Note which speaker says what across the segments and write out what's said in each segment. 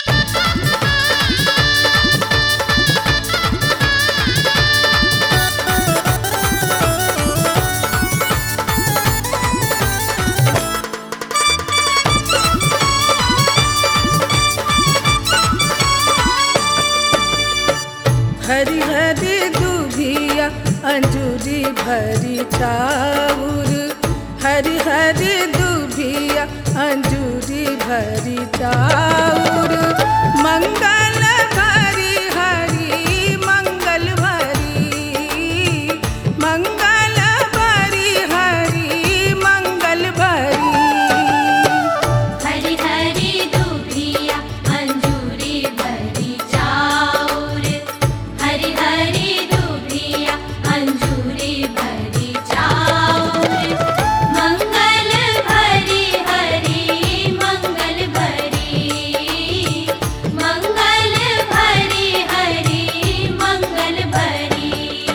Speaker 1: हरी हरी दुभिया अंजूरी भरी चाउर हरी हरी दुभिया अंजूरी भरी चाउर मंगल भरी हरी मंगल भरी मंगल भरी हरी मंगल भरी
Speaker 2: हरि हरि दुभिया अंजूरी भरी चाउर हरि हरि दुभिया अंजूरी भरी चाउर मंगल भरी हरि मंगल भरी मंगल भरी हरि मंगल भरी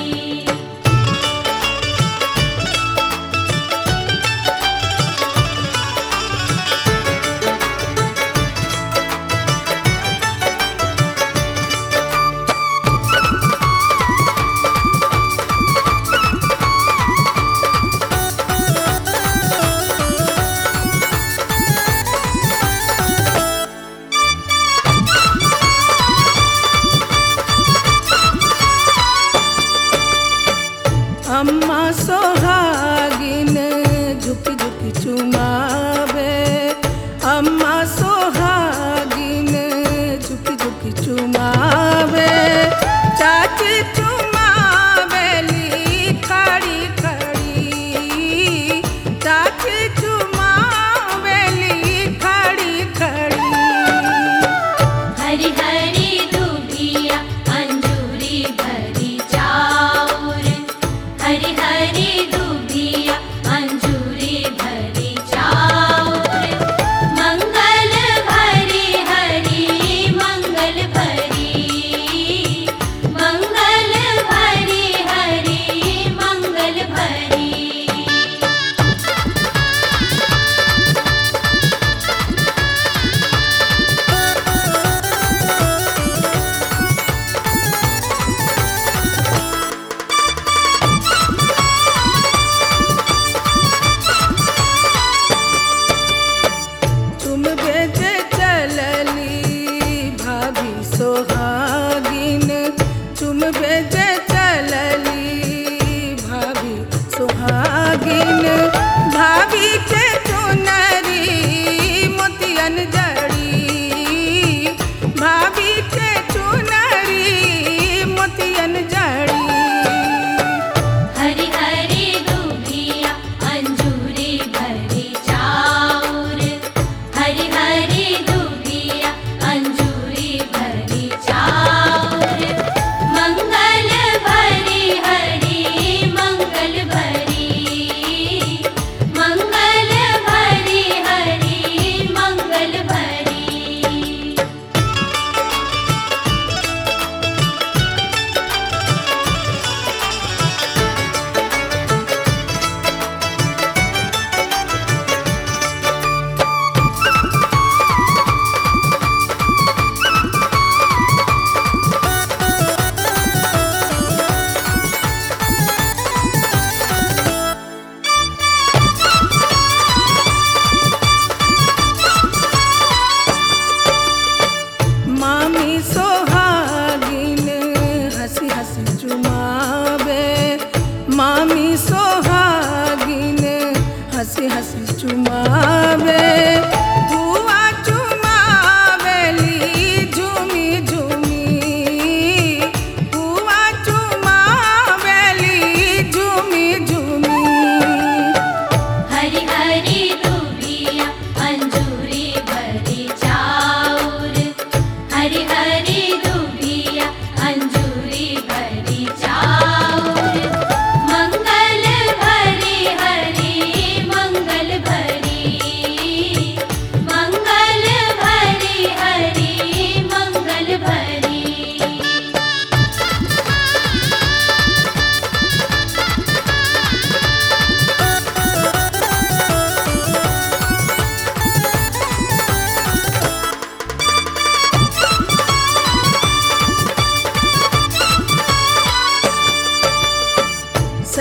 Speaker 1: अम्मा सोहागिन झुक झुक चुमावे अम्मा सोहागिन झुक झुक चुमावे चाची चुमावेली खड़ी खड़ी चाची चुमावेली खड़ी खड़ी
Speaker 2: हरि हरि दुभिया अंजूरी भरी चाउर हरि हरि दुभिया अंजूरी भरी चाउर मंगल भरी हरि मंगल भरी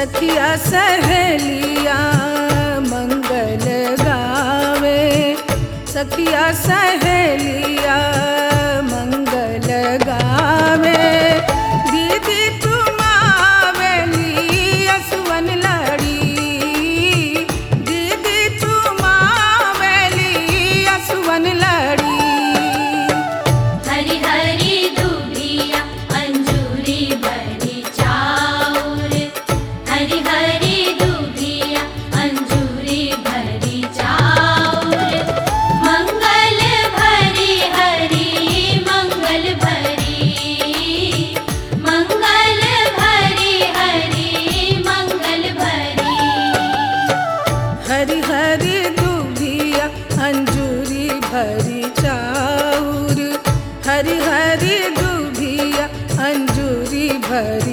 Speaker 1: सखिया सहेलिया मंगल गावे सखिया सहेलिया मंगल गावे दीदी तुम आवेली असवन लड़ी दीदी तुम आवेली असवन लड़ी
Speaker 2: हरि हरि दुभिया अंजूरी भरी चाउर हरि हरि दुभिया अंजूरी भरी चाउर मंगल भरी हरि मंगल भरी मंगल भरी हरि मंगल भरी
Speaker 1: हरि हरि दुभिया अंजूरी भरी चाउर हरि हरि दुभिया अंजूरी भरी